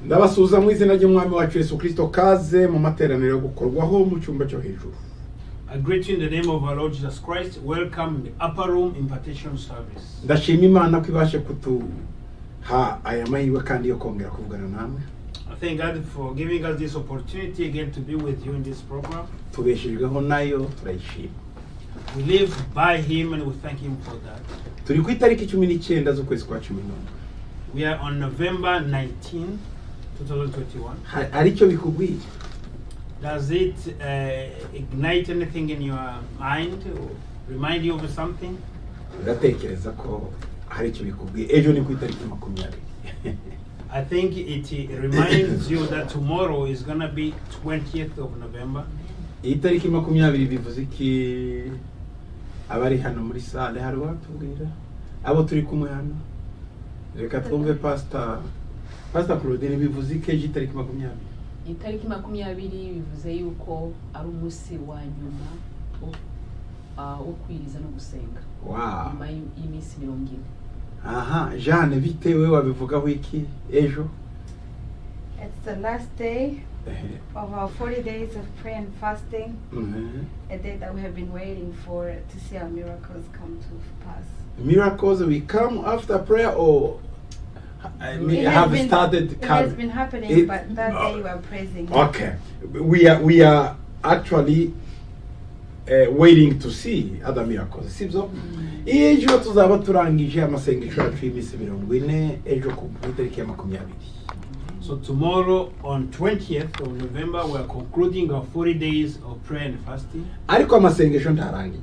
ndabasuhuza mu izina ry'umwami wacu yesu kirisito kaze mu materaniro yo gukorwaho mu cyumba cyo hejuru I greet you in the name of our Lord Jesus Christ. Welcome in the upper room impartation service. ndashima imana ko ibashe kutuha aya mahirwe kandi yo kongera kuvugana namwe I thank God for giving us this opportunity again to be with you in this program. tubeshejweho nayo turayishima We live by Him and we thank Him for that. turi ku itariki cumi n'icyenda z'ukwezi kwa cumi n'umwe We are on November 19, 2021. Ha- hari icyo bikubwiye Does it uh, ignite anything in your mind or remind you of something? uratekereza ko hari icyo bikubwiye ejo ni ku itariki makumyabiri I think it uh, reminds you that tomorrow is going to be 20th of November. iyi tariki makumyabiri bivuze iki abari hano muri sale hari uwatubwira abo turi kumwe hano reka twumve pasita pasita claudine bivuze iki ejo itariki makumyabiri itariki makumyabiri bivuze yuko ari umunsi wa nyuma wo- ah, wo kwiriza no gusenga wow nyuma y'i- y'iminsi mirongo ine aha jeanne bitewe wabivugaho iki ejo It's the last day Ehe. of our 40 days of prayer and fasting, Mhm. a day that we have been waiting for to see our miracles come to pass. miracles will come after prayer or I mean, have been, started it has coming. been happening, It- but that day you were praising. Okay, we are we are actually uh, waiting to see other miracles. Sibyo? Ejo tuzaba turangije amasengesho yacu y'iminsi mirongo ine ejo ku ku itariki ya makumyabiri. So tomorrow on 20th of November we are concluding our 40 days of prayer and fasting, Ariko amasengesho ntarangiye.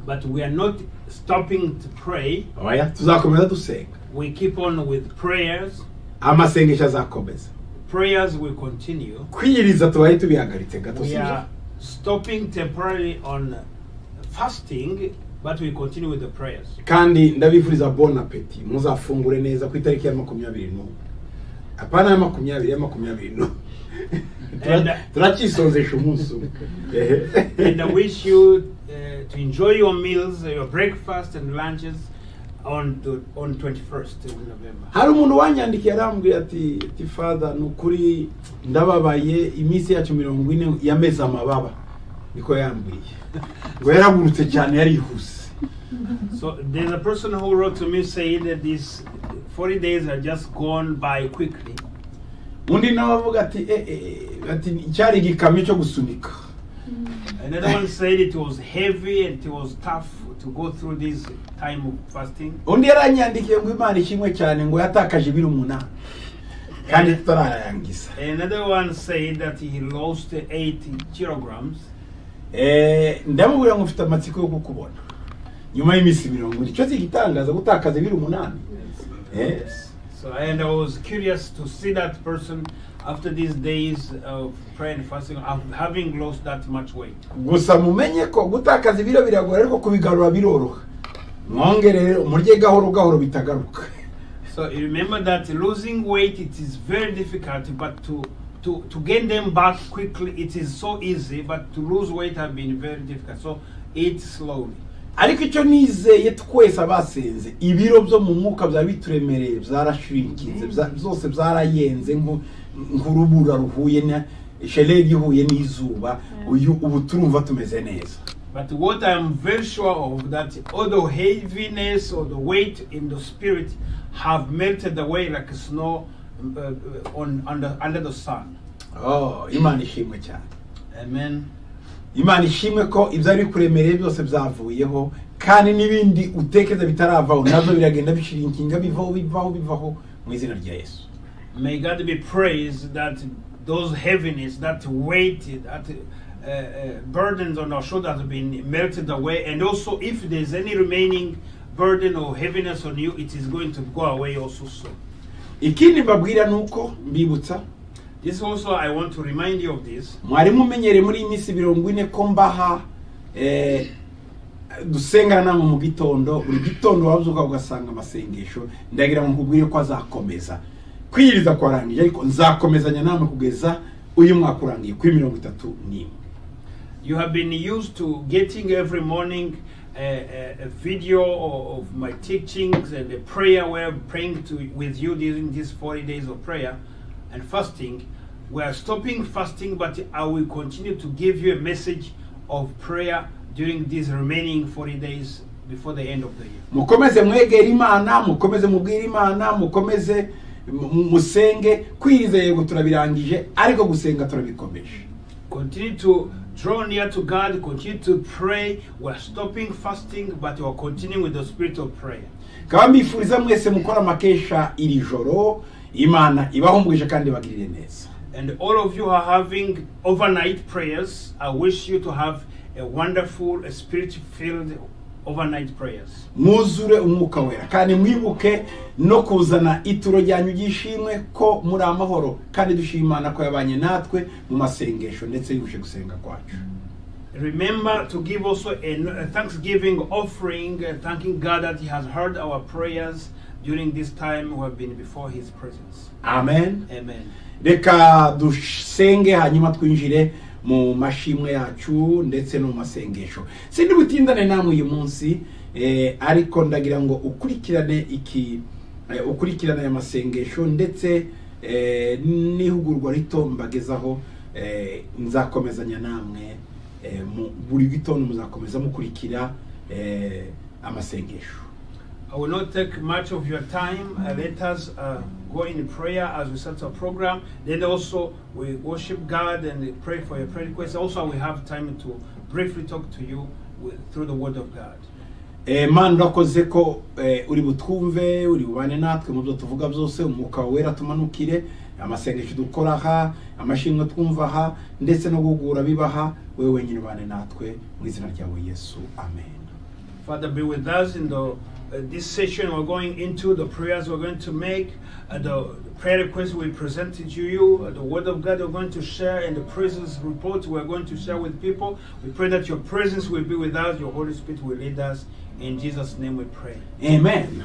but we are not stopping to pray. Oya, tuzakomeza dusenga. We keep on with prayers. Amasengesho azakomeza. Prayers will continue. Kwiyiriza tubari tubihagaritse gato We sibyo? are stopping temporarily on fasting, but we continue with the prayers. kandi ndabifuriza bon appetit muzafungure neza ku itariki ya makumyabiri n'umwe apana ya makumyabiri ya makumyabiri n'umwe Tura- And, uh, turacyisonzesha umunsi umwe and I wish you uh, to enjoy your meals, your breakfast and lunches on the, on 21st of November. hari umuntu wanyandikiye arambwira ati ati fada ni ukuri ndababaye iminsi yacu mirongo ine yameze amababa niko yambwiye ngo yaragurutse cyane yarihuse So there's a person who wrote to me saying that these 40 days are just gone by quickly. undi nawe avuga ati "Eh, eh, eh," ati cyari igikamyo cyo gusunika Another one said it was heavy and it was tough to go through this time of fasting. undi yaranyandikiye ngo imana ishimwe cyane ngo yatakaje ibiro umunani kandi tutararangiza Another one said that he lost 80 kilograms. Eh, ndamubwira ngo mfite amatsiko yo kukubona nyuma y'iminsi mirongo ine icyo si igitangaza gutakaza ibiro umunani Eh, So and I was curious to see that person after these days of prayer and fasting, of having lost that much weight. gusa mumenye ko gutakaza ibiro biragora ariko kubigarura biroroha mwongerere umurye gahoro gahoro bitagaruka So you remember that losing weight it is very difficult, but to to, to gain them back quickly it is so easy, but to lose weight have been very difficult. So eat slowly. ariko icyo nizeye twese abasenze ibiro byo mu mwuka byari bituremereye byarashrinkinze bya- byose byarayenze nko- nk'urubura ruhuye na shelegi ihuye n'izuba uyu ubu turumva tumeze neza But what I'm very sure of that all the heaviness or the weight in the spirit have melted away like snow uh, uh, on under under the sun. oh, imana ishimwe cyane Amen. imana ishimwe ko ibyari bikuremereye byose byavuyeho kandi n'ibindi utekereza bitaravaho nabyo biragenda bishrinkinga bivaho bivaho bivaho mu izina rya yesu May God be praised that those heaviness, that weight, that uh, uh, burdens on our shoulders have been melted away. And also, if there's any remaining burden or heaviness on you, it is going to go away also soon. ikindi mbabwira ni uko mbibutsa This also, I want to remind you of this. mwarimu umenyereye muri iyi minsi mirongo ine ko mbaha eh, dusengana namwe mu gitondo buri gitondo wabyuka ugasanga amasengesho ndagira ngo nkubwire ko azakomeza kwiyiriza kwarangije ariko nzakomezanya namwe kugeza uyu mwaka urangiye kuri mirongo itatu n'imwe You have been used to getting every morning a, a, a video o- of my teachings and a prayer where I'm praying to, with you during these 40 days of prayer. and fasting. We are stopping fasting, but I will continue to give you a message of prayer during these remaining 40 days before the end of the year. mukomeze mwegere imana mukomeze mubwire imana mukomeze mu- mu- musenge kwiriza yego turabirangije ariko gusenga turabikomeje Continue to draw near to God, continue to pray. We're stopping fasting, but we're continuing with the spirit of prayer. kaba mbifuriza mwese mukora amakesha iri joro imana ibahumurije kandi bagirire neza And all of you who are having overnight prayers, I wish you to have a wonderful, spirit filled overnight prayers. mwuzure umwuka wera kandi mwibuke no kuzana ituro ryanyu ry'ishimwe ko muri amahoro kandi dushima imana ko yabanye natwe mu masengesho ndetse yuje gusenga kwacu Remember to give also a a thanksgiving offering, uh, thanking God that He has heard our prayers during this time we have been before His presence. amen Amen. reka dusenge hanyuma twinjire mu mashimwe yacu ndetse no mu masengesho sindi butindane namwe uyu munsi eh, ariko ndagira ngo ukurikirane iki eh, ukurikirane aya masengesho ndetse eh, n'ihugurwa rito mbagezaho eh, nzakomezanya namwe eh, mu buri gitondo muzakomeza mukurikira eh, amasengesho I will not take much of your time. Uh, let us uh, go in prayer as we start our program. Then also we worship God and pray for your prayer requests. Also, we have time to briefly talk to you with, through the Word of God. Eh, mana urakoze ko eh, uri butwumve uri bubane natwe mu byo tuvuga byose umwuka wawe wera tumanukire amasengesho dukora aha amashimwe twumva aha ndetse no guhugura bibaha wowe wenyine ubane natwe mu izina ryawe yesu amen Father, be with us in the uh, this session. We're going into the prayers we're going to make, uh, the prayer requests we presented to you, uh, the Word of God we're going to share, and the praises report we're going to share with people. We pray that your presence will be with us, your Holy Spirit will lead us. In Jesus' name, we pray. amen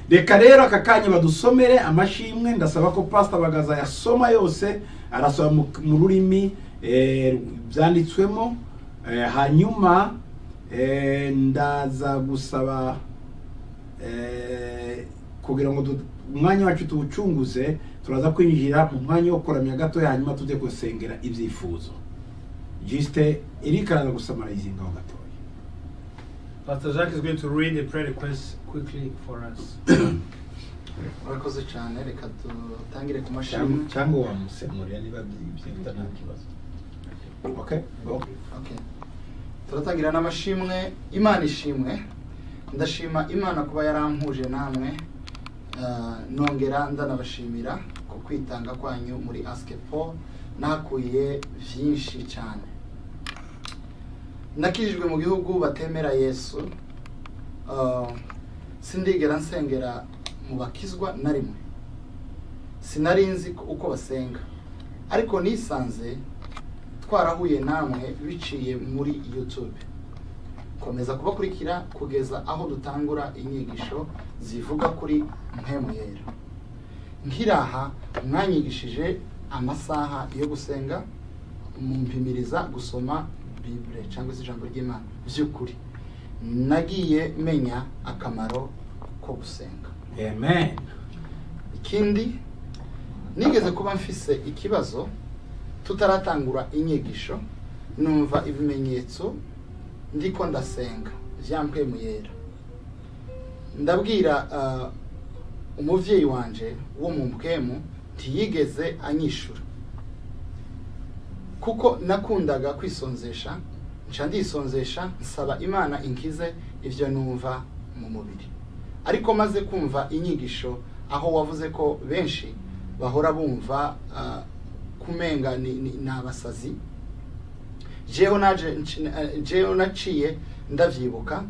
reka rero aka kanya badusomere amashimwe ndasaba ko pasita bagaza yasoma yose arasoma mu, mu rurimi eh, byanditswemo eh, hanyuma eh, ndaza gusaba eh, kugira ngo du- umwanya wacu tuwucunguze turaza kwinjira mu mwanya wo kuramya gatoya hanyuma tujye gusengera ibyifuzo jisite erika araza gusamariza ingaho gatoya Pastor Zach is going to read the prayer requests quickly for us. urakoze cyane reka dutangire ku cyangwa mashini cyangwa wamusemurira niba byibyihuta nta kibazo okay go Okay. turatangira n'amashimwe imana ishimwe ndashima imana kuba yarampuje namwe Ah, nongera ndanabashimira ku kwitanga kwanyu muri askepo nakuye byinshi cyane nakijijwe mu gihugu batemera yesu Ah, sindigera nsengera mu bakizwa na rimwe sinari nzi ko- uko basenga ariko nisanze twarahuye namwe biciye muri YouTube. Komeza kubakurikira kugeza aho dutangura inyigisho zivuga kuri Mpemuyera. Nkiraha mwanyigishije amasaha yo gusenga mumpimiriza gusoma Bible cyangwa se ijambo ry'Imana by'ukuri. Nagiye menya akamaro ko gusenga. amen ikindi nigeze kuba mfise ikibazo tutaratangura inyigisho numva ibimenyetso ndiko ndasenga byampwemuyera ndabwira ah, umubyeyi wanje wo mu mpwemu ntiyigeze anyishura kuko nakundaga kwisonzesha nca ndisonzesha nsaba imana inkize ibyo numva mu mubiri ariko maze kumva inyigisho aho wavuze ko benshi bahora bumva ah, kumenga ni, ni, ni abasazi jeho naje nci- eh, jeho naciye ndavyibuka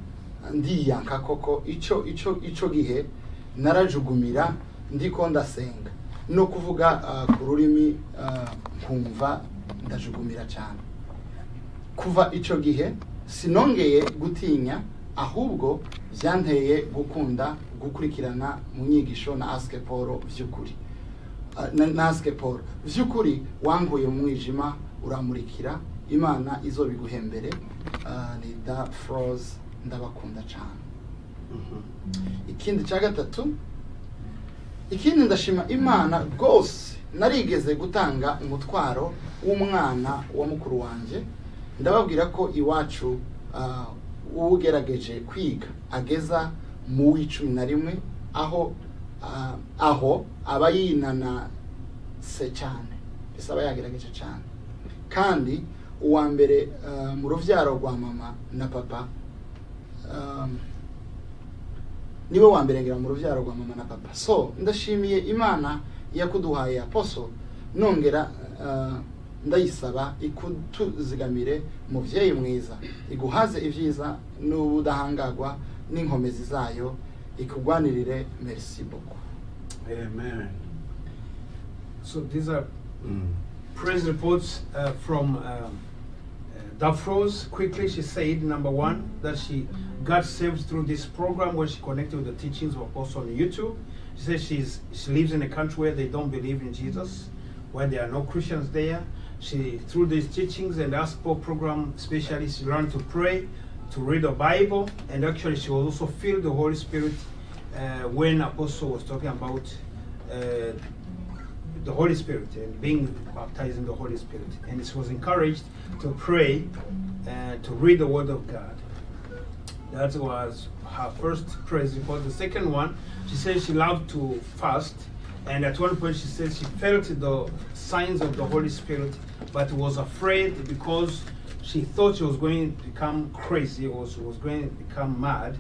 ndiyanka koko ico ico ico gihe narajugumira ndiko ndasenga no kuvuga ah, ku rurimi ah, nkumva ndajugumira cyane kuva icyo gihe sinongeye gutinya ahubwo byanteye gukunda gukurikirana mu nyigisho na asike paul by'ukuri Ah, na- na asike paul by'ukuri wankuye mu mwijima uramurikira imana izo biguhembere ni da foroze ndabakunda cyane ikindi cya gatatu ikindi ndashima imana rwose narigeze gutanga umutwaro w'umwana wa mukuru wanjye ndababwira ko iwacu ah, ugerageje kwiga ageza mu w'icumi na rimwe aho ah, aho aba yinanase cyane mbese aba yagerageje cyane kandi uwa mbere ah, mu rubyaro rwa mama na papa um, niwe wa mbere ngira mu rubyaro rwa mama na papa so ndashimiye imana yakuduhaye aposo nongera ah, ndayisaba ikutuzigamire mubyeyi mwiza iguhaze ibyiza n'ubudahangarwa n'inkomezi zayo ikugwanirire merci beaucoup Amen. So these are Mm. praise reports uh, from um, uh, Dafros. Quickly, she said number one that she got saved through this program where she connected with the teachings of Apostle on YouTube. She says she's she lives in a country where they don't believe in Jesus, where there are no Christians there. She through these teachings and gospel program, especially she learned to pray, to read the Bible, and actually she was also filled the Holy Spirit uh, when Apostle was talking about. Uh, the Holy Spirit and being baptized in the Holy Spirit. And she was encouraged to pray and to read the Word of God. That was her first praise report. The second one, she said she loved to fast. And at one point, she said she felt the signs of the Holy Spirit, but was afraid because she thought she was going to become crazy or she was going to become mad.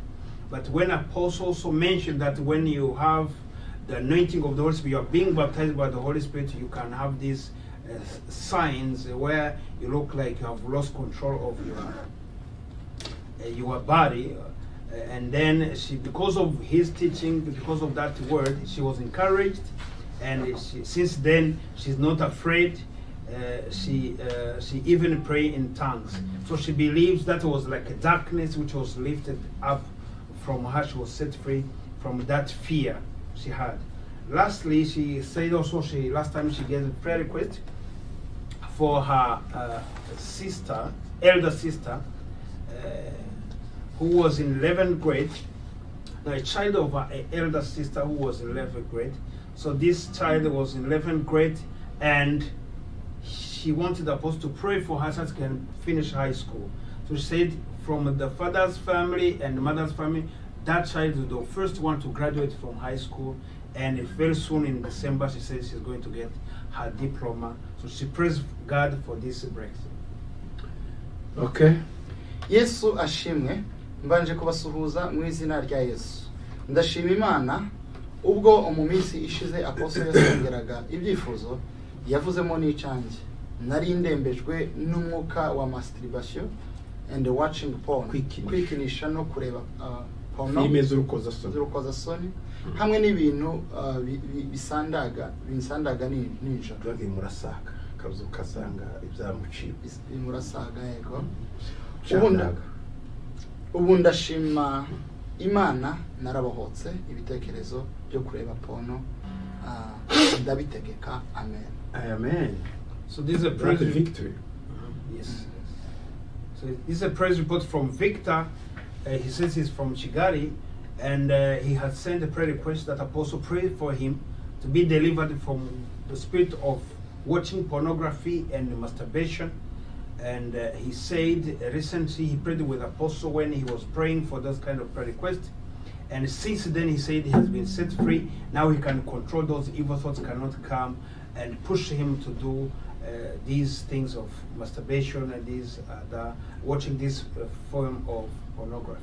But when Apostle also mentioned that when you have the anointing of the Holy Spirit, you are being baptized by the Holy Spirit, you can have these uh, s- signs where you look like you have lost control of your uh, your body. Uh, and then she, because of his teaching, because of that word, she was encouraged, and she, since then she's not afraid. Uh, she uh, she even pray in tongues. So she believes that was like a darkness which was lifted up from her. She was set free from that fear she had. Lastly, she said also she last time she gave a prayer request for her uh, sister, elder sister, uh, who was in 11th grade, now a child of her elder sister who was in 11th grade. So this child was in 11th grade and she wanted the apostle to pray for her so she can finish high school. So she said, from the father's family and the mother's family, that child is the first one to graduate from high school. And very soon in December, she says she's going to get her diploma. So she prays God for this breakthrough. Okay. yesu ashimwe mbanje kubasuhuza mu izina rya yesu ndashima imana ubwo mu minsi ishize aposo yasongeraga ibyifuzo yavuzemo n'icange nari ndembejwe n'umwuka wa masturbation and watching porn Kwikinisha. kwikinisha no kureba uh, porno Filime z'urukozasoni. z'urukozasoni hamwe n'ibintu uh, bi- bi- bisandaga binsandaga ni- nijoro Drug murasaka akazi ukasanga ibyamuciye. Bis- bimurasaga yego Ubundi Ubundi- ubu ndashima imana narabohotse ibitekerezo byo kureba pono ah, ndabitegeka amen amen. So this is a praise That's a re- victory. Yes. So this is a praise report from Victor. Uh, he says he's from Chigari, and uh, he has sent a prayer request that Apostle prayed for him to be delivered from the spirit of watching pornography and masturbation. And uh, he said recently he prayed with Apostle when he was praying for those kind of prayer requests. And since then, he said he has been set free. Now he can control those evil thoughts, cannot come and push him to do uh, these things of masturbation and these other, watching this uh, form of pornography.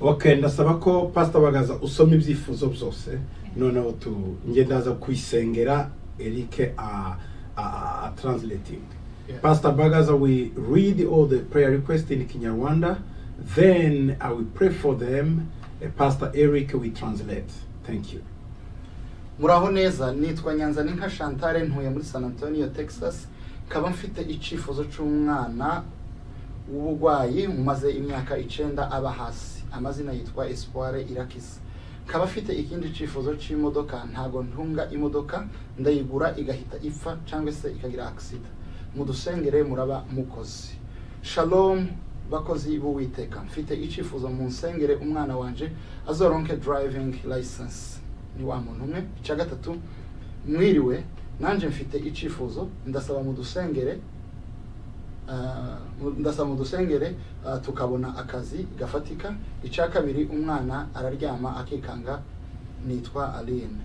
Okay, ndasaba ko Pastor Bagaza usoma ibyifuzo byose noneho tu nge ndaza kwisengera Eric a a- a a translating. Yeah. Pastor Bagaza we read all the prayer requests in Kinyarwanda then I will pray for them Uh, Pastor Eric we translate. Thank you. muraho neza nitwa nyanza ninka shantare ntuye muri san antonio texas nkaba mfite icyifuzo cy'umwana w'uburwayi umaze imyaka icyenda aba hasi amazina yitwa espoire irakisa nkaba afite ikindi cyifuzo cy'imodoka ntabwo ntunga imodoka ndayigura igahita ipfa cyangwa se ikagira akisida mudusengere muraba mukozi shalom bakozi b'uwiteka mfite icyifuzo mu nsengere umwana wanje azoronke driving license ni wa muntu umwe icya gatatu mwiriwe nanjye mfite icyifuzo ndasaba mu dusengere ah, mu- ndasaba mu dusengere ah, tukabona akazi gafatika icya kabiri umwana araryama akikanga nitwa aline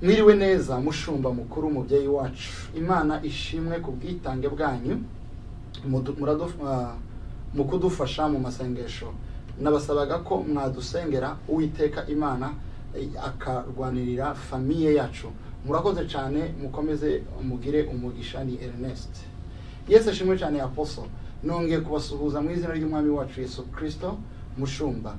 mwiriwe neza mushumba mukuru mubyeyi wacu imana ishimwe ku bwitange bwanyu mudu- muradu- ah, mu kudufasha mu masengesho nabasabaga ko mwadusengera uwiteka imana eh, akarwanirira famiye yacu murakoze cyane mukomeze mugire umugisha ni ernest yesu ashimwe cyane aposo nongeye kubasuhuza mu izina ry'umwami wacu yesu kirisito mushumba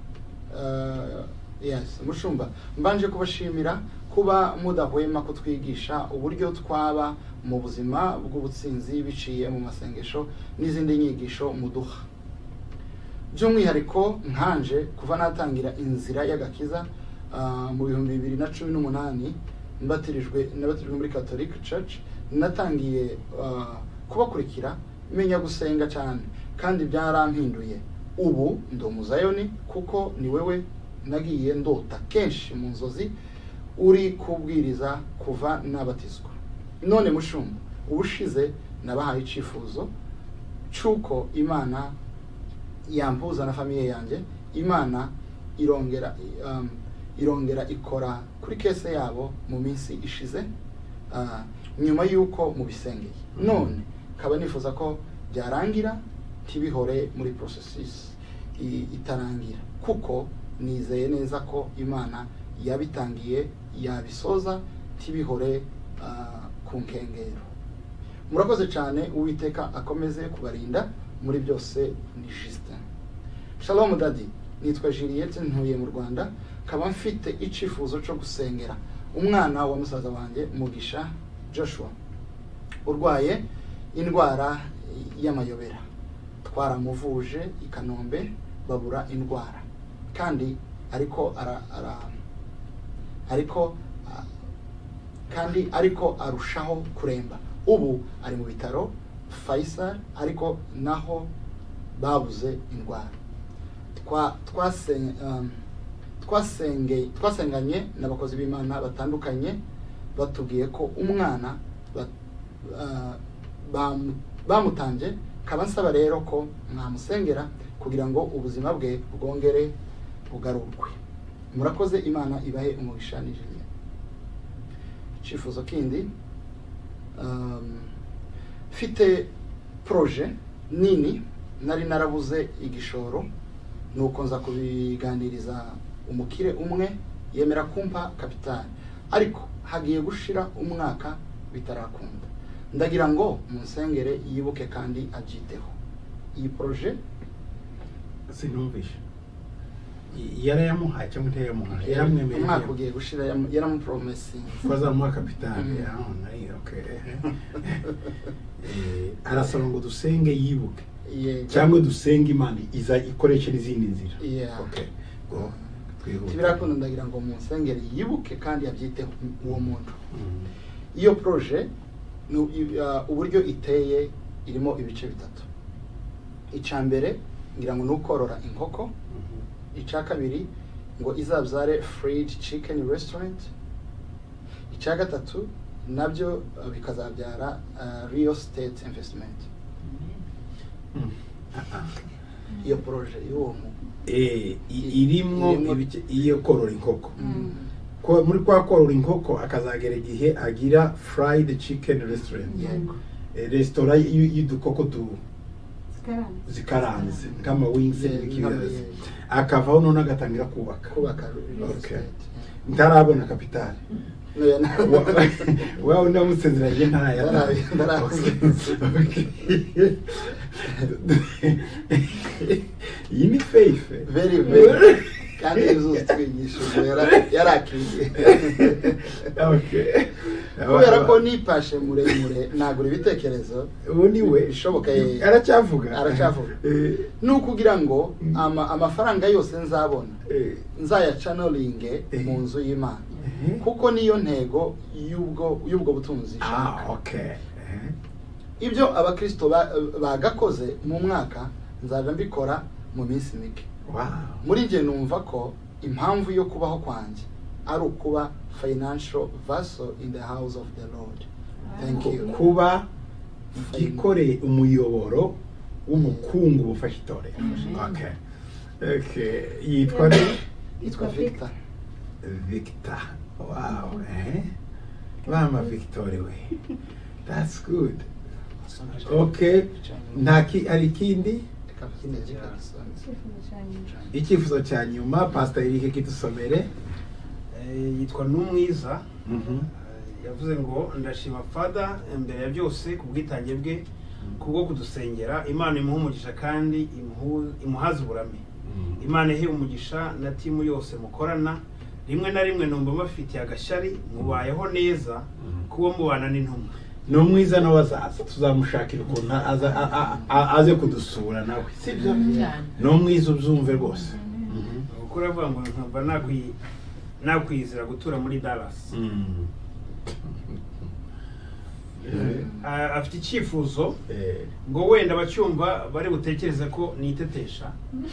Eh, yes mushumba mbanje kubashimira kuba mudahwema kutwigisha uburyo twaba mu buzima bw'ubutsinzi biciye mu masengesho n'izindi nyigisho muduha by'umwihariko nkanje kuva natangira inzira y'agakiza ah, mu bihumbi bibiri na cumi n'umunani mbatirijwe nabatirijwe muri catholic church natangiye ah, kubakurikira menya gusenga cyane kandi byarampinduye ubu ndi umuzayoni kuko ni wewe nagiye ndota kenshi mu nzozi uri kubwiriza kuva nabatizwa none mushumba ubushize nabahaye icyifuzo cy'uko imana yampuza na famiye yanjye imana irongera um, irongera ikora kuri kese yabo mu minsi ishize ah, nyuma y'uko mubisengeye none kaba nifuza ko byarangira ntibihore muri processes i- itarangira kuko nizeye neza ko imana yabitangiye yabisoza ntibihore ah, ku nkengero murakoze cyane uwiteka akomeze kubarinda muri byose ni justin shalom dadi nitwa juliette ntuye mu rwanda nkaba mfite icyifuzo cyo gusengera umwana wa musaza wanjye mugisha joshua urwaye indwara y'amayobera twaramuvuje i kanombe babura indwara kandi ariko ara, ara, ariko ah, kandi ariko arushaho kuremba ubu ari mu bitaro faisal ariko naho babuze indwara Twa- twasen- um, twasenge- twasenganye n'abakozi b'imana batandukanye batubwiye ko umwana ba- ah, bamu- bamutambye kaba nsaba rero ko mwamusengera kugira ngo ubuzima bwe bwongere bugarurwe murakoze imana ibahe umugisha nijimye icyifuzo kindi um, mfite proje nini nari narabuze igishoro nuko nza kubiganiriza umukire umwe yemera kumpa kapitali ariko hagiye gushira umwaka bitarakunda ndagira ngo munsengere yibuke kandi abyiteho iyi proje sinumvishe yarayamuhaye cyangwa ntiyayamuhaye yaramwemereye umwaka ugiye gushira yam- yaramupromesinze ko azamuha kapitali Mm. ah, nayo, okay. Eh, arasaba ngo dusenge yibuke yego cyangwa dusenge imana iza ikoresha n'izindi nzira Yeah. Okay, go, twihute. tibirakunda ndagira ngo munsengere yibuke kandi abyiteho uwo muntu Mm. iyo proje ni u- i- ah, uburyo iteye irimo ibice bitatu icya mbere ngira ngo ni ukorora inkoko Mhm. icya kabiri ngo izabyare fried chicken restaurant icya gatatu nabyo ah, bikazabyara ah, real estate investment Mm. Ah, ah. iyo proje y'uwo muntu Eh, i- irimwo Irimwo- ibice- iyo korora inkoko Mm. Ko- muri kwa korora inkoko akazagera igihe agira fried chicken restaurant yego Eh, resitora y- y'udukoko tu Scarani. zikaranze nk'ama wings Yeah, n'ikibiranze yeah. akavaho none agatangira kubaka kubaka real Okay. estate ntarabona kapitali yeah. No, yeah. wowe unamusezeranye ntaya Ndarabi- ndarabi. iyi ni faith Very, very. kandi yuzuza utwigisho ubwo yara- yarakiriye kubera ko nipashe muremure nagura ibitekerezo ubu ni we Bishoboka, eh, aracyavuga aracyavuga. Eh, ni ukugira ngo Mm. ama- amafaranga yose nzabona eh, nzayacanoringe mu nzu y'imana eh. kuko niyo ntego y'ubwo y'ubwo butunzi ah nshaka okay Eh. ibyo abakristo ba- bagakoze mu mwaka nzajya mbikora mu minsi mike wow muri njye numva ko impamvu yo kubaho kwanjye ari ukuba financial vessel in the house of the lord thank you kuba igikore umuyoboro w'umukungu bufasha itorero Amen. Okay. Okay. yitwa ni yitwa victor victor wow eh? mama victor we that's good okay nta ki hari ikindi Reka mfite Victor Gisonzi. icyifuzo cya nyuma pastor Eric kidusomere Eh, yitwa n'umwiza Mhm. Eh, yavuze ngo ndashima fada imbere ya byose ku bwitange bwe kubwo kudusengera imana imuha umugisha kandi imuhu- imuhaze uburame imana ihe umugisha na timu yose mukorana rimwe na rimwe numva mubafitiye agashyari mubayeho neza kuba mubana n'intumwa ni umwiza n'abazaza tuzamushakira ukuntu aza- a- a- a- aze kudusura nawe sibyo cyane ni umwiza ubyumve rwose kuko uravuga ngo nkaba nakwi- nakwizera gutura muri dallas Mhm. Eh, Ah, afite icyifuzo eh, ngo wenda abacyumva bari butekereze ko nitetesha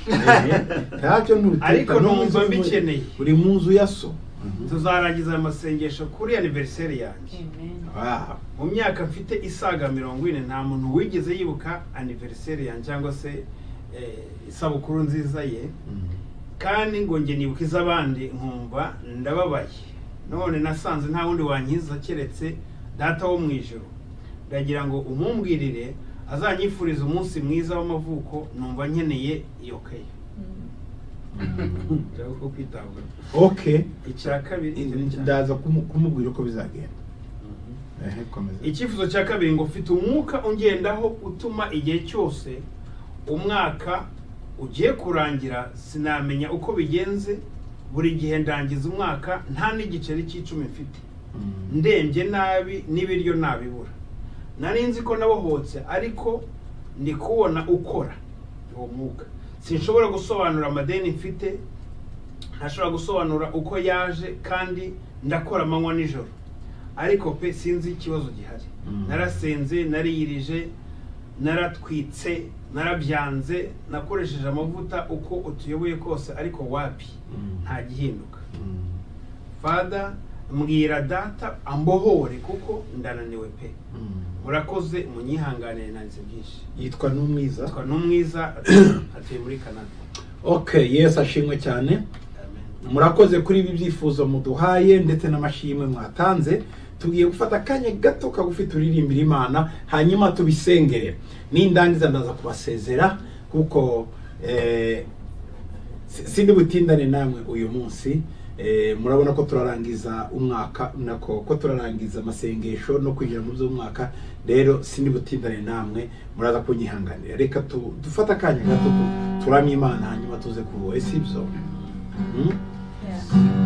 eh, ntacyo ntutita, ni Ariko numva umwiza uri mu- mbikeneye. uri mu nzu ya so tuzarangiza aya masengesho kuri aniveriseri yanjye amen Wow. mu myaka mfite isaga mirongo ine nta muntu wigeze yibuka aniveriseri yanjye cyangwa se eh, isabukuru nziza ye Mhm. kandi ngo njye nibuka iz'abandi nkumva ndababaye none nasanze nta wundi wankiza keretse data wo mu ijoro ndagira ngo umumbwirire azanyifurize umunsi mwiza w'amavuko numva nkeneye iyo kaye Mhm. Ndashaka ko kwitabwaho okay icya kabiri ndaza kumu- kumubwira uko bizagenda Mhm. Ehe, komeza. icyifuzo cya kabiri ngo mfite umwuka ungendaho utuma igihe cyose umwaka ugiye kurangira sinamenya uko bigenze buri gihe ndangiza umwaka nta n'igiceri cy'icumi mfite Mhm. ndembye nabi n'ibiryo nabibura nari nzi ko nabohotse ariko ndi kubona ukora uwo mwuka sinshobora gusobanura amadeni mfite ntashobora gusobanura uko yaje kandi ndakora amanywa nijoro ariko pe sinzi ikibazo gihari Mm. narasenze nariyirije naratwitse narabyanze nakoresheje amavuta uko utuyoboye kose ariko wapi Mm. nta gihinduka Mhm. fada mbwira data ambohore kuko ndananiwe pe Mhm. murakoze munyihanganire nanze byinshi yitwa n'umwiza yitwa n'umwiza atuye muri canada okay yesu ashimwe cyane amen murakoze kuri ibi byifuzo muduhaye ndetse n'amashimwe mwatanze tugiye gufata akanya gato kagufi turirimbira imana hanyuma tubisengere nindangiza ndaza kubasezera kuko eh, si- sindi butindane namwe uyu munsi eh, murabona ko turarangiza umwaka nako ko turarangiza amasengesho no kwinjira mu by'umwaka rero sindi butindane namwe muraza kunyihanganira reka tu- dufate akanya gato tu- turamye imana hanyuma tuze kubohe sibyo Mm?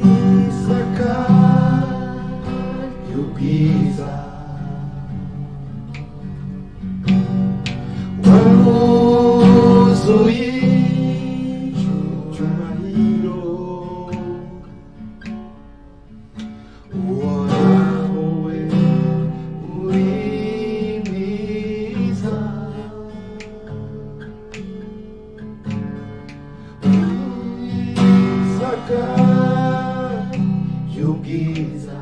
w'isaka y'ubwiza wuzuye icyubahiro wowe uri mwiza w'isaka y'ubwiza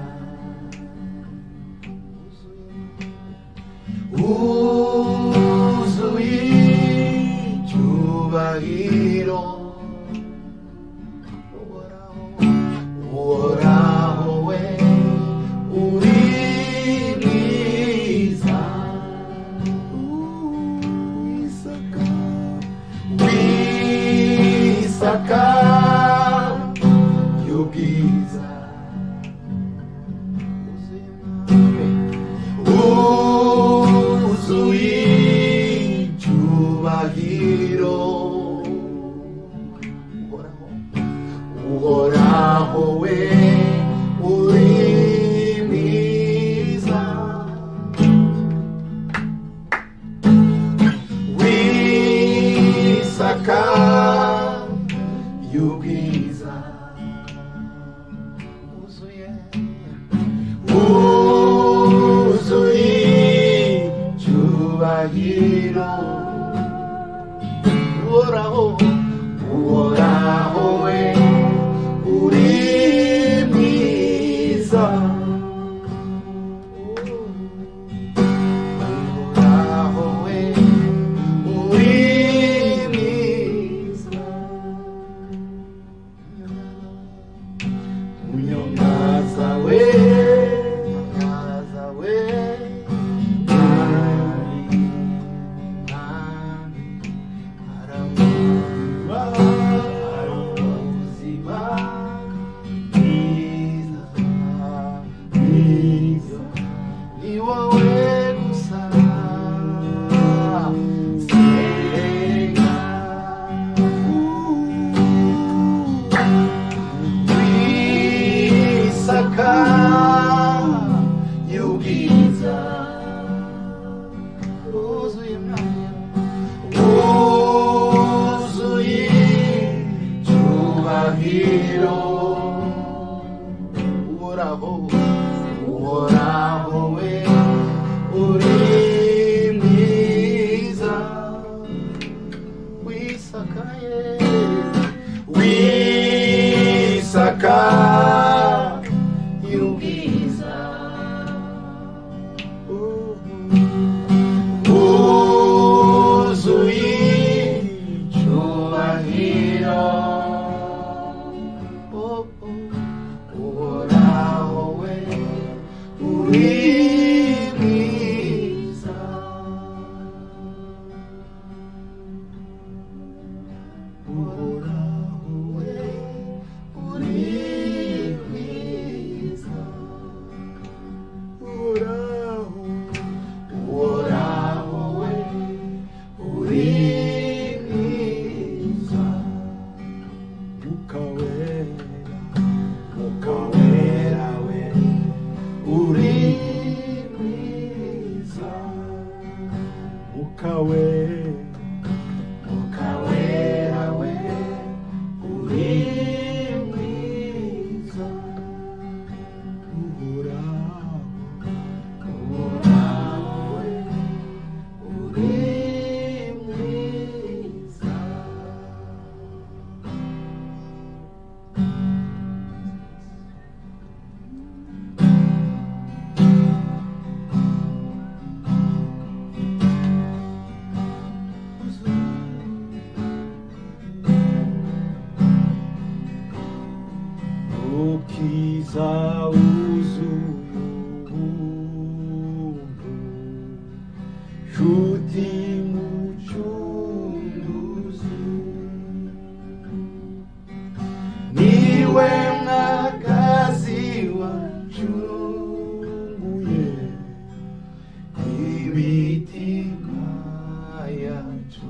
wuzuye icyubahiro uhoraho we uri mwiza Uwisaka, Uwisaka y'ubwiza wuzuye icyubahiro uhoraho we uri mwiza w'isaka y'ubwiza wuzuye wuzuye icyubahiro Ora oh, oh. uhoraho we uri mwiza uhoraho we uri mwiza uhoraho uhoraho we uri mwiza mwuka wera mwuka wera we uri mwiza mwuka wera mwuka wera we uri mwiza uhoraho uhoraho we uri mwiza ukiza wuzuye ubuntu nshuti mucunguzi niwe mwagazi wacunguye ibitima yacu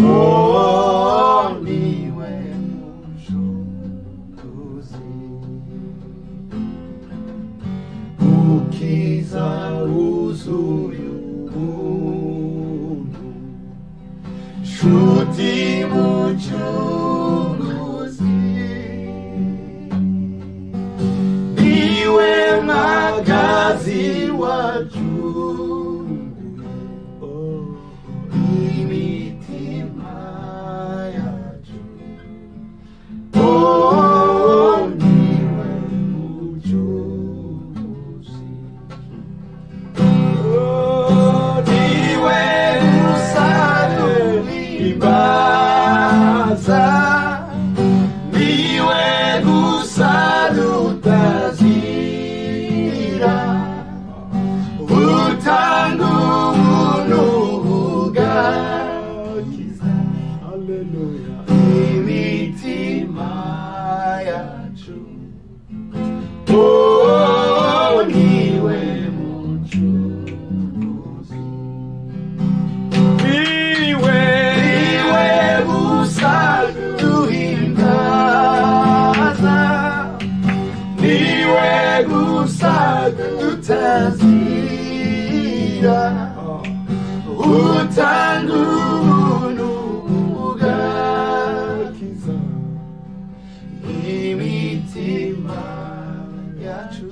Oh, niwe mucunguzi ukiza wuzuye ubuntu nshuti mucunguzi niwe magazi wacunguye imitima yacu oh niwe mucunguzi oh niwe gusaduhimbaza niwe gusadutazira utanga ubuntu bugakiza haleluya imitima yacu Oh, niwe mucunguzi niwe niwe busa duhimbaza niwe gusa tutazira utanga ubuntu bugakiza imitima yacu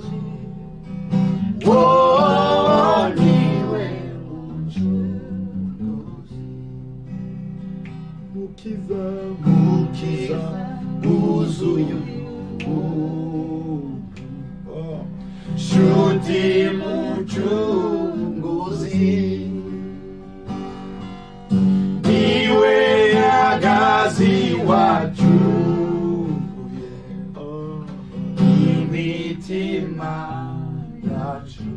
Oh, niwe mucunguzi mukiza mukiza wuzuye urukundo. shuti mucunguzi niwe agazi wacunguye imitima yacu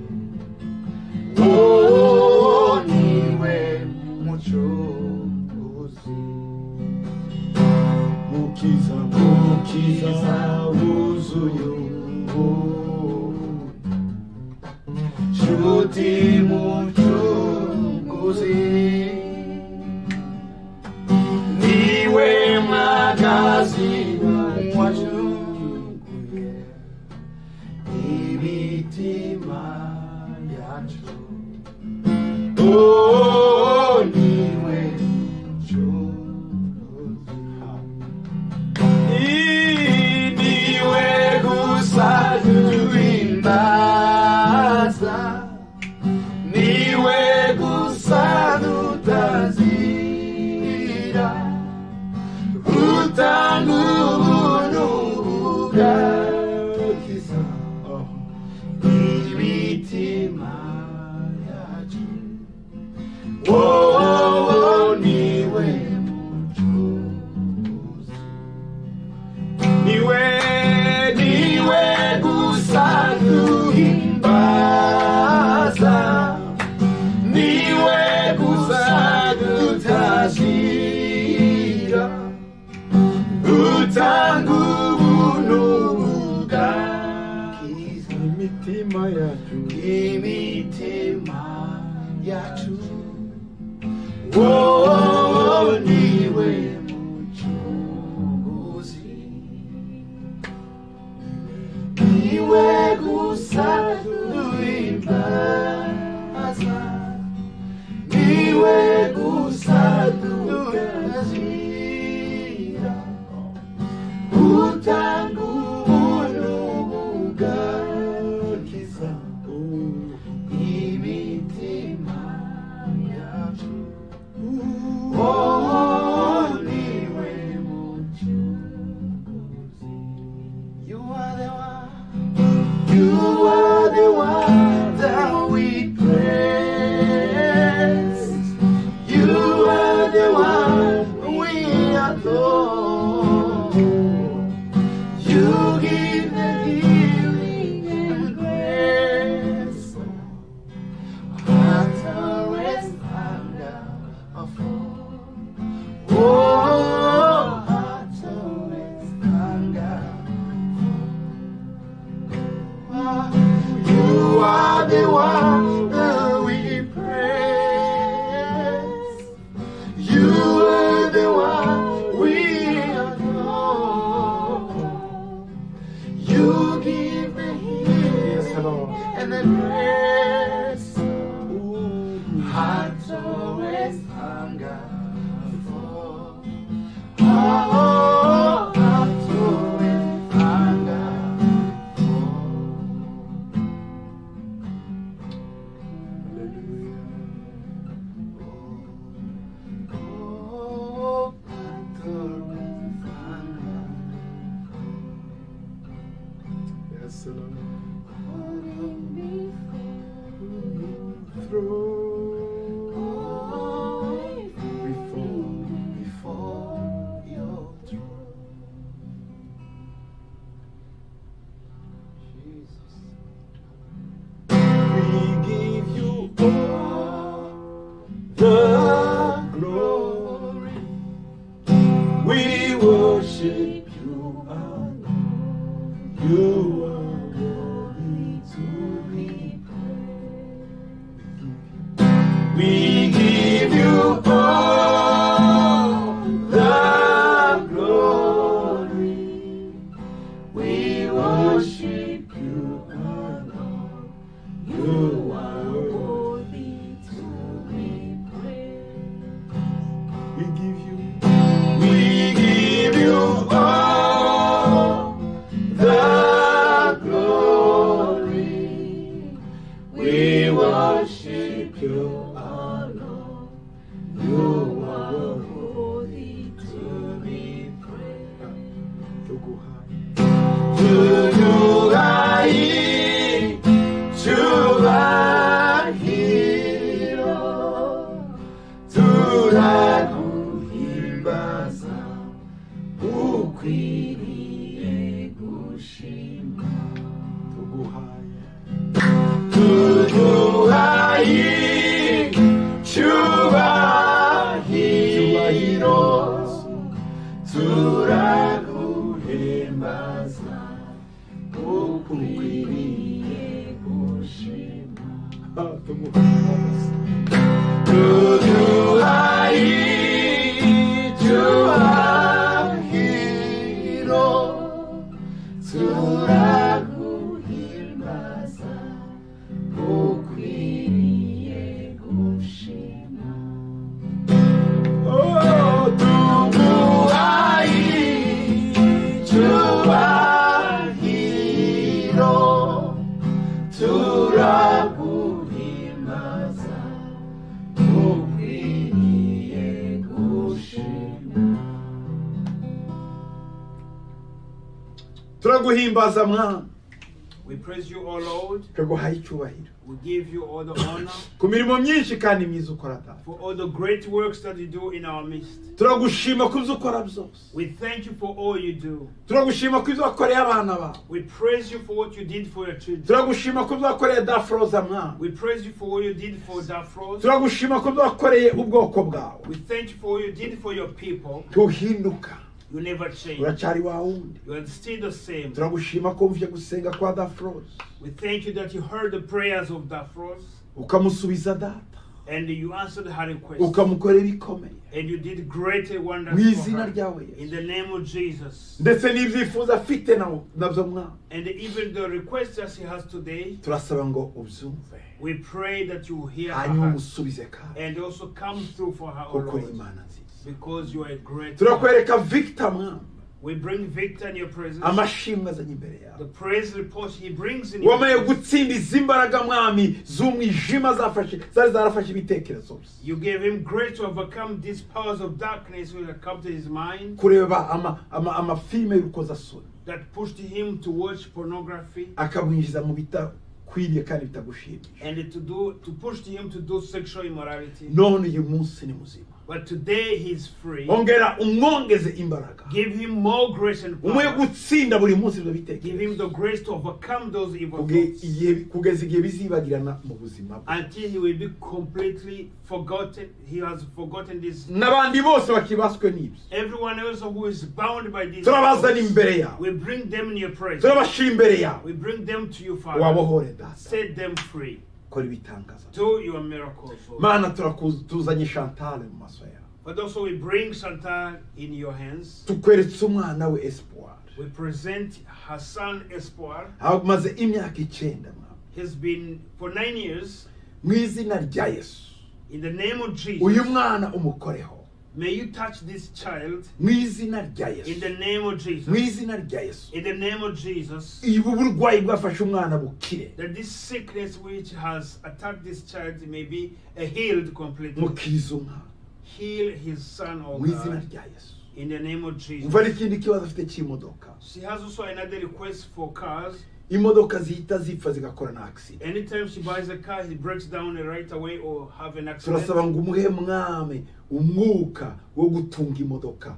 Oh, niwe mucunguzi mukiza mukiza wuzuye urukundo. nshuti mucunguzi niwe mwagazi wacunguye imitima yacu Oh, niwe mucunguzi. Niwe gusa yacu imitima yacu wowe niwe mucunguzi niwe gusa duhimbaza niwe gusa duhazira utanga ubuntu bugakiza imitima yacu wowe niwe mucunguzi you are the one you are the one that we praise you are the one we adore. You give the healing and grace. Hearts are rest under a fall. Oh, hearts are rest under you are the one that we praise. You are the one we adore. You give the healing and the grace. Hearts always hunger for. Oh, hearts always hunger for. Oh, hearts always hunger. Yes, Lord. Through before, before your throne. Jesus, we give you all the glory. We worship you, alone. You are worthy to be praised. We give you all the glory. We worship you alone. You are worthy to be praised. We give you, we give you all the glory. We worship you alone. You are worthy to be praised. To you I to thy hero, to thy kuhimbaza ukwiriye gushima tuguhaye tuguhaye cyubahiro turaguhembaza ukwiriye gushima tuduhaye cyubahiro turaguhimbaza ukwiriye gushima Oh, tuguhaye cyubahiro turaguhimbaza ukwiriye gushima turaguhimbaza mwana We praise you, O Lord. turaguhaye icyubahiro We give you all the honor ku mirimo myinshi kandi myiza ukora data for all the great works that you do in our midst. turagushima ku byo ukora byose We thank you for all you do. turagushima ku byo wakoreye abana bawe We praise you for what you did for your children. turagushima ku byo wakoreye dafroza mwana We praise you for what you did for Dafros. turagushima ku byo wakoreye ubwoko bwawe We thank you for what you did for your people. tuhinduka You never change. uracyari wa wundi You are still the same. turagushima ko mvye gusenga kwa dafroze We thank you that you heard the prayers of Daphros ukamusubiza data and you answered her request. ukamukorera ibikomeye And you did great and wonders mu for izina her. ryawe Yesu. In the name of Jesus. ndetse n'ibyifuzo afite na- nabyo mwana And even the request that she has today, turasaba ngo ubyumve we pray that you will hear her hanyuma heart. umusubize kandi and also come through for her, O kuko uri Lord, imana nziza because you are a great God. turakwereka victor mwami We bring Victor in your presence. amashimwe azanye imbere The yawe praise report he brings in your wamaye presence. gutsinda izi mbaraga mwami z'umwijima zafashe zari zarafashe ibitekerezo bye You gave him grace to overcome these powers of darkness which had come to his mind kureba ama- ama- amafilime y'urukozasoni that pushed him to watch pornography akamwinjiza mu bitakwiriye kandi bitagushimisha and to do to push him to do sexual immorality. none uyu munsi ni muzima But today he's free. ongera umwongeze imbaraga Give him more grace and umuhe power. gutsinda buri munsi ibyo Give him bitekerezo the grace to overcome those evil Kuge- thoughts igihe- kugeza igihe bizibagirana mu buzima bwe until he will be completely forgotten. He has forgotten this n'abandi bose bakibaswe n'ibyo Everyone else who is bound by these turabazana thoughts, imbere yawe we bring them in your presence. turabashira imbere yawe We bring them to you, Father. wabohore data Set them free. kora ibitangaza Do your miracles. O Lord. mana turakuzi- tuzanye shantale mu maso yawe But also we bring Chantal in your hands. tukweretse umwana we espoir We present her son Espoir. amaze imyaka icyenda mwami. He's been for nine years. mu izina rya yesu In the name of uyu Jesus, mwana umukoreho may you touch this child mu izina rya in yesu the name of mu Jesus. izina rya yesu In the name of Jesus. ubu burwayi bwafashe umwana bukire That this sickness which has attacked this child may be uh, healed completely. mukiriza umwana Heal his son, O mu izina God. rya yesu In the name of umva Jesus. n'ikindi kibazo afite cy'imodoka She has also another request for cars. imodoka zihita zipfa zigakora na akisida Anytime she buys a car, he breaks down right away or have an turasaba accident. ngo umuhe mwame umwuka wo gutunga imodoka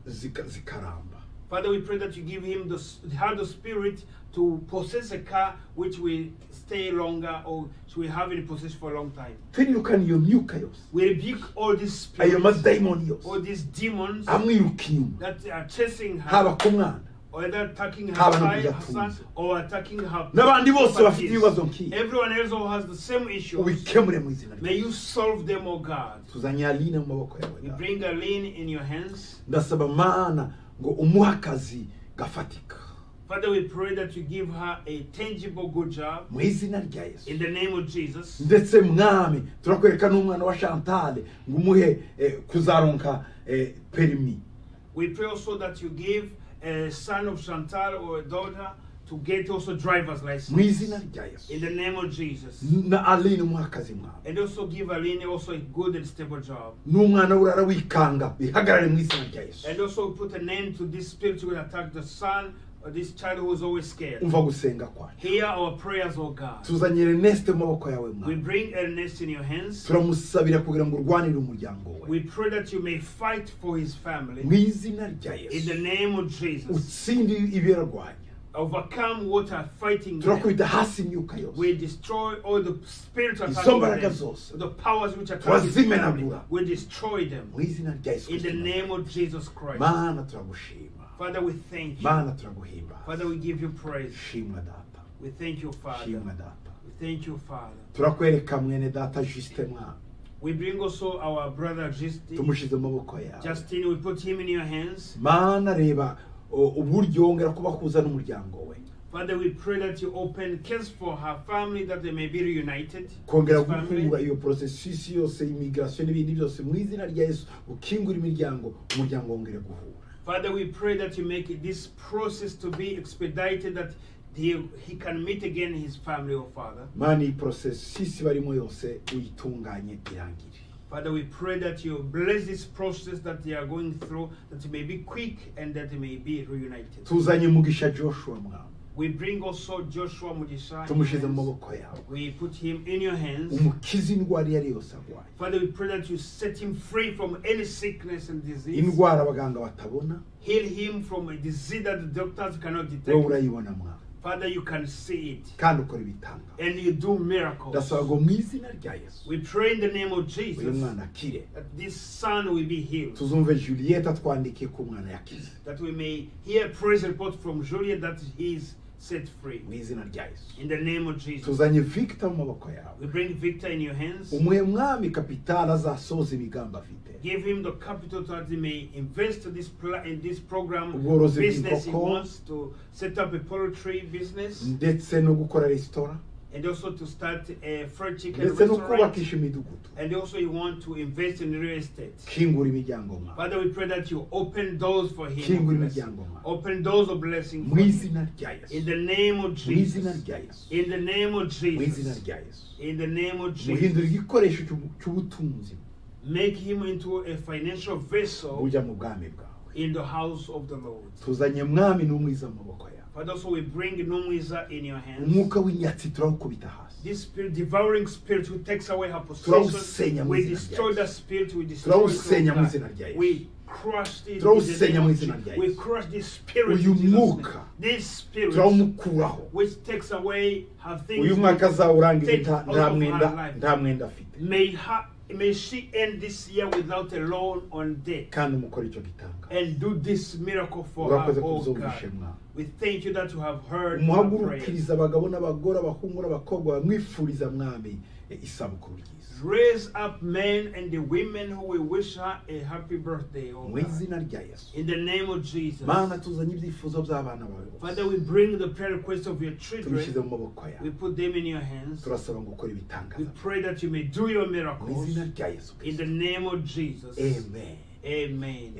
zika- zikaramba Father, we pray that you give him the s- have the spirit to possess a car which will stay longer or she will have in possession for a long time. twirukane iyo myuka yose We rebuke all these ayo spirits, madayimoni all yose these demons amwiruka inyuma that are chasing haba her, ku mwana or either attacking her Haba no child, her kuyatunza. son, or attacking her. n'abandi bose bafite properties. ibibazo nk'ibi Everyone else who has the same issues, ubikemure mu izina rya may you solve them, O God. tuzanye aline mu maboko yawe We Data. bring a lean in your hands. ndasaba mana ngo umuhe akazi gafatika Father, we pray that you give her a tangible good job mu izina rya yesu in the name of Jesus. ndetse mwami turakwereka n'umwana wa shantale ngo umuhe eh, kuzaronka eh, perimi We pray also that you give a son of Chantal or a daughter to get also driver's mu izina license rya yesu in the name of Jesus. na aline umuhe akazi mwami And also give Aline also a good and stable job. n'umwana we urara wikanga bihagarare mu izina rya yesu And also put an end to this spirit who attack the son or this child who is always scared. umva gusenga kwacu Hear our prayers, O God. tuzanye reneste mu maboko yawe We mwami bring Ernest in your hands. turamusabira kugira ngo urwanire umuryango we We pray that you may fight for his mu family izina rya in yesu the name of Jesus. utsinde ibirarwanya overcome what are fighting them. turakubita hasi imyuka We yose destroy all the spiritual Izo mbaraga zose. the powers which are Turazimenagura. We destroy them mu izina rya yesu in the Kristo. name of Jesus Christ. mana turagushima Father, we thank you. mana turaguhimba Father, we give you praise. shimwa data We thank you, Father. shimwa data We thank you, Father. turakwereka mwene data jusite mwana We bring also our brother Justin. tumushyize mu maboko yawe Justin, we put him in your hands. mana reba o, uburyo wongera kubahuza n'umuryango we Father, we pray that you open case for her family that they may be reunited. kongera His family. guhura iyo porosesisi yose imigirasiyo n'ibindi byose mu izina rya yesu ukingura imiryango umuryango wongere guhura Father, we pray that you make this process to be expedited, that he, he can meet again his family, oh Father. mana iyi porosesisi barimo yose uyitunganye irangire Father, we pray that you bless this process that they are going through, that it may be quick and that it may be reunited. tuzanye mugisha joshua mwami We bring also Joshua Mugisha. in your tumushyize mu hands. maboko yawe We put him in your hands. umukize indwara iyo ari yo yose arwaye Father, we pray that you set him free from any sickness and disease. indwara abaganga batabona Heal him from a disease that the doctors cannot wowe detect. urayibona mwami Father, you can see it kandi ukora ibitangaza and you do miracles. ndasaba ngo mu izina rya yesu We pray in the name of uyu Jesus mwana akire that this son will be healed, tuzumve juliet atwandikiye ko umwana yakize that we may hear praise report from Julian that he is set free. mu izina rya yesu In the name of Jesus, tuzanye victor mu maboko yawe we bring Victor in your hands. umuhe mwami kapitali azasoza imigambi afite Give him the capital that he may invest this pla- in this program Ubworozi business he bw'inkoko. wants to set up a poultry business ndetse no gukora resitora and also to start a fried chicken ndetse no restaurant kubakisha imidugudu and also he want to invest in real estate. kingura imiryango mwawe Father, we pray that you open doors for Kingura him. imiryango mwawe. Open doors of blessing mu for him. izina rya yesu In the name of mu izina Jesus. rya yesu In the name of mu izina Jesus. rya yesu In the name of muhindura Jesus. igikoresho cy'ubu- cy'ubutunzi Make him into a financial vessel bujya mu bwami bwawe in the house of the Lord. tuzanye mwami n'umwiza mu maboko yawe Father, so we bring Numwiza in your hands. umwuka w'inyatsi turawukubita hasi This spirit, devouring spirit who takes away her possession. Turawusenya mu We izina rya destroy Yesu. that spirit. We destroy Turawusenya mu izina it. rya Yesu. We crush it. in the Turawusenya name mu of izina rya Jesus. We Yesu. crush this spirit. Uyu in Jesus' name. mwuka This spirit turawumukuraho which takes away her things. uyu mwaka azawurangiza Take nta- out nta of mwenda my life. nta mwenda afite May her, may she end this year without a loan on debt kandi umukore icyo gitanga and do this miracle for her, urakoze oh kubyumvishe God. mwami We thank you that you have heard our prayer. umuhagurukiriza abagabo n'abagore abahungu n'abakobwa bamwifuriza mwami eh, isabukuru ryiza Raise up men and the women who will wish her a happy birthday, oh mu God. izina rya yesu In the name of Jesus. mana tuzanye ibyifuzo by'abana bawe Father, bose we bring the prayer requests of your tubishyize children. mu maboko We yawe put them in your hands. turasaba ngo ukore We ibitangaza pray that you may do your mu izina miracles. rya yesu In kirisito the name of Jesus. amen Amen.